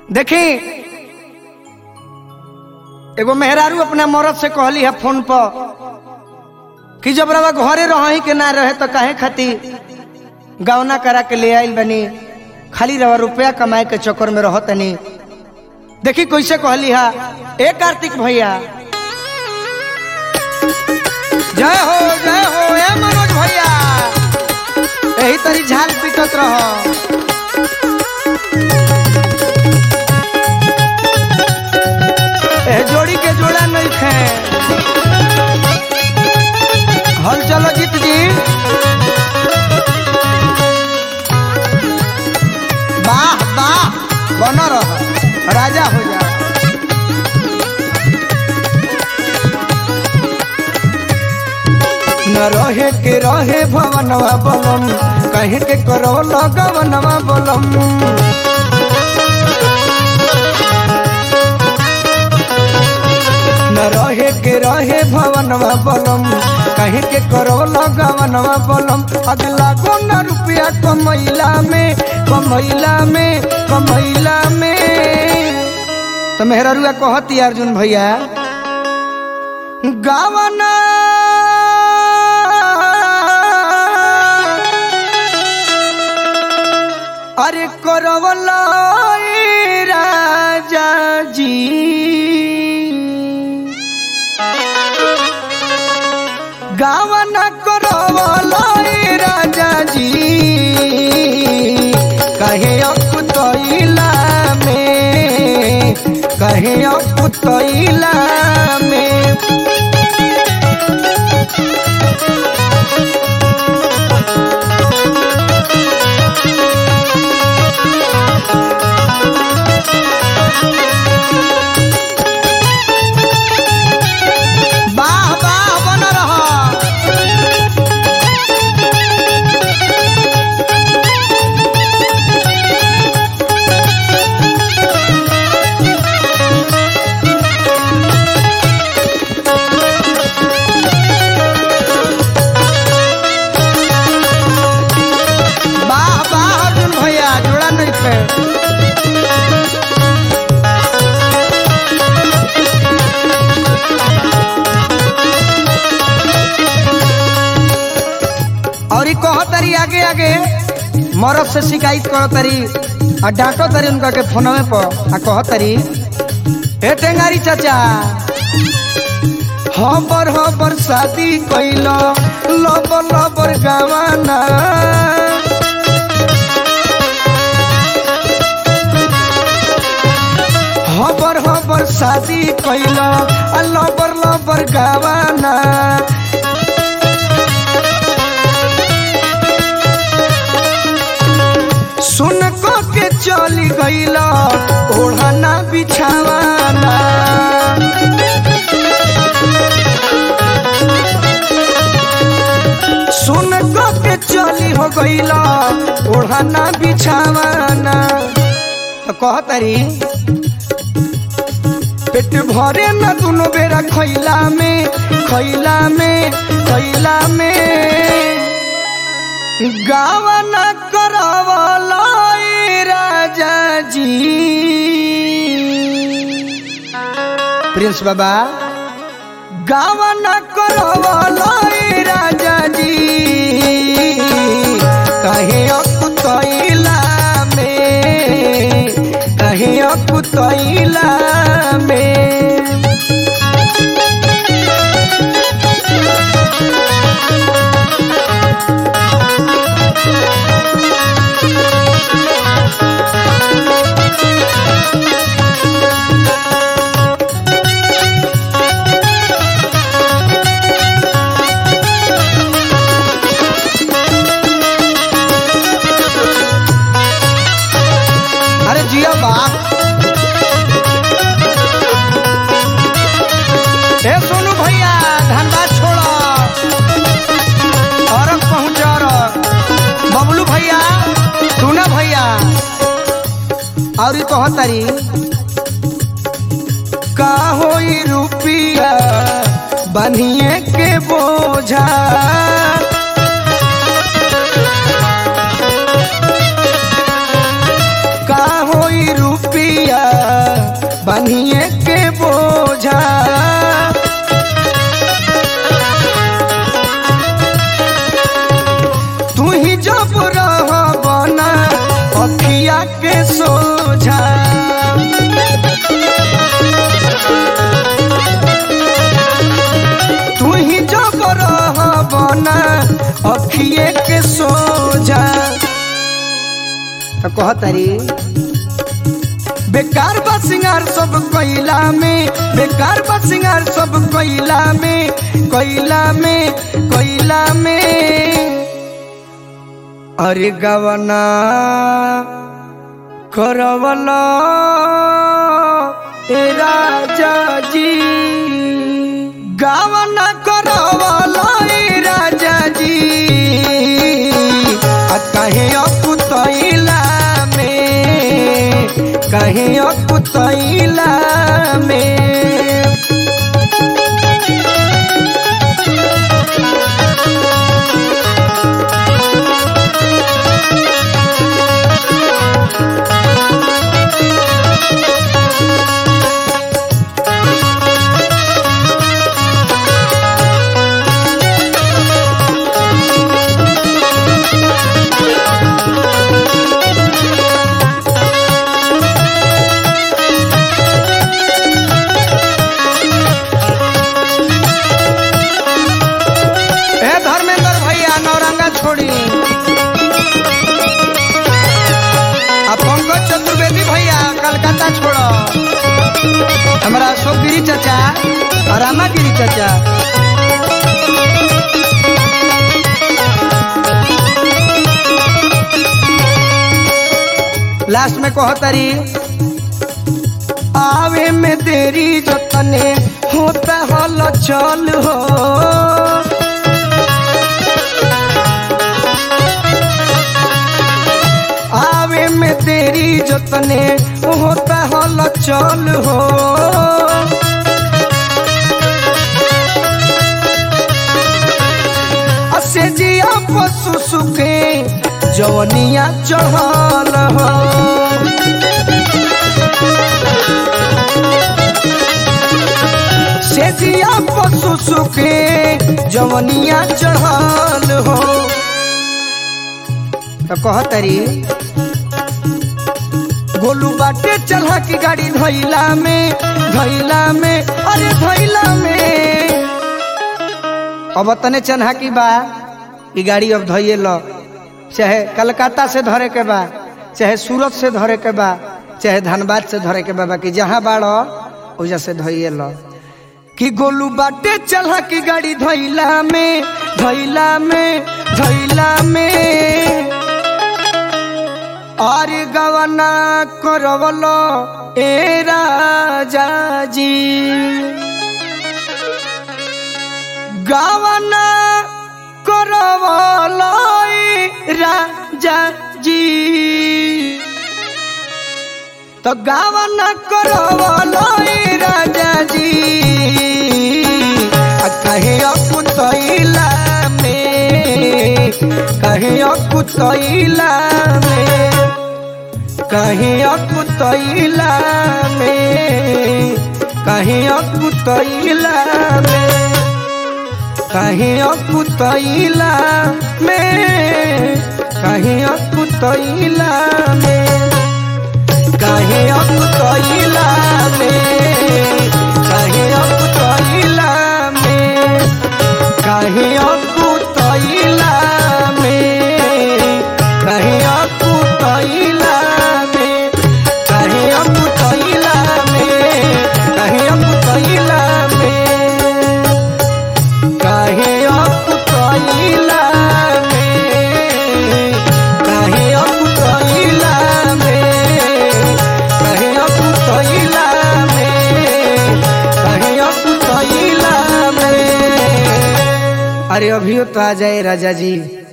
देखी एगो मेहरारू अपना मरद से कहली है फोन पर कि जब रवा घरे रही के ना रहे तो काहे खाती गवना करा के ले आइल बनी खाली रवा रुपया कमाए के चक्कर में रह तनी देखी कैसे कहली है ए कार्तिक भैया जय हो जय हो ए मनोज भैया यही तरी झाल पीटत रह ए जोड़ी के जोड़ा नहीं खे हल चलो जीत जी वाह वाह बन रह राजा हो जा न रहे के रहे भवनवा बलम कहे के करो लगवनवा बलम न रहे के रहे भवनवा बलम कहे के करो लगवनवा बलम अगला को न रुपया कमैला में कमैला में कमैला में तो मेहरा कहती अर्जुन भैया गावना अरे करवला राजा जी गावना करवला राजा जी कहे अकुतैला में कहे अकुतैला में वाह वाह बन रहा वाह वाह अर्जुन भैया जोड़ा नहीं थे और ई कह तरी आगे आगे मरद से शिकायत करो तरी आ डांटो तरी उनका के फोनवे पर आ कह तरी हे टेंगारी चाचा हबर हबर शादी कैल लबर लबर गवाना हबर हबर शादी कैल आ लबर लबर गवाना सुन को के चली गईला ओढ़ना बिछावाना सुन को के चली हो गईला ओढ़ना बिछावाना तो कह तरी पेट भरे न दुनो बेरा खैला में खैला में खैला में गावन करवला राजा जी प्रिंस बाबा गावन करवला राजा जी कहे अकुतैला में कहे अकुतैला में अरे जिया बा ए सोनू भैया धनबाद छोड़ो और पहुंच बबलू भैया टूना भैया और ई कह तारी का होई रुपिया बनिए के बोझा का होई रुपिया सोझा तू ही जब रहबना अखिए के सोझा तो कहतरी बेकार बा सिंगार सब कोइला में बेकार बा सिंगार सब कोइला में कोइला में कोइला में अरे गवना करवला ए राजा जी गवना करवला ए राजा जी आ कहे अकुतैला में कहे अकुतैला में ए धर्मेंद्र भैया नौरंगा छोड़ी आ पंकज चतुर्वेदी भैया कलकत्ता छोड़ो हमारा अशोक गिरी चाचा और रामा गिरी चाचा लास्ट में कहो तारी आवे में देरी जतने होता हल चल हो आवे में तेरी जतने होता हल चल हो असे जिया पशु सुखे जवनिया चढ़ल हो से जिया पशु सुखे जवनिया चढ़ल हो तो कहतरी गोलू बाटे चढ़ा की गाड़ी धैला में धैला में अरे धैला में अब तने चन्हा की बा ई गाड़ी अब धैये लो चाहे कलकत्ता से धरे के बा चाहे सूरत से धरे के बा चाहे धनबाद से धरे के बा बाकी जहाँ बाड़ो ओजा से धैये लो कि गोलू बाटे चढ़ा की गाड़ी धैला में धैला में धैला में और गवना करवलो ए राजा जी गवना करवलो ए राजा जी तो गवना करवलो ए राजा जी आ कहे अकुतैला में कहे अकुतैला में कहीं अकुतैला में कहीं अकुतैला में कहीं अकुतैला में कहीं अकुतैला में कहीं अकुतैला में कहीं अकुतैला में कहीं अकुतैला में कहीं अकुतैला में कहीं अकुतैला में कहीं अकुतैला में कहीं अकुतैला में कहीं अकुतैला में कहीं अकुतैला में कहीं अकुतैला में अरे अभी तो आ जाए राजा जी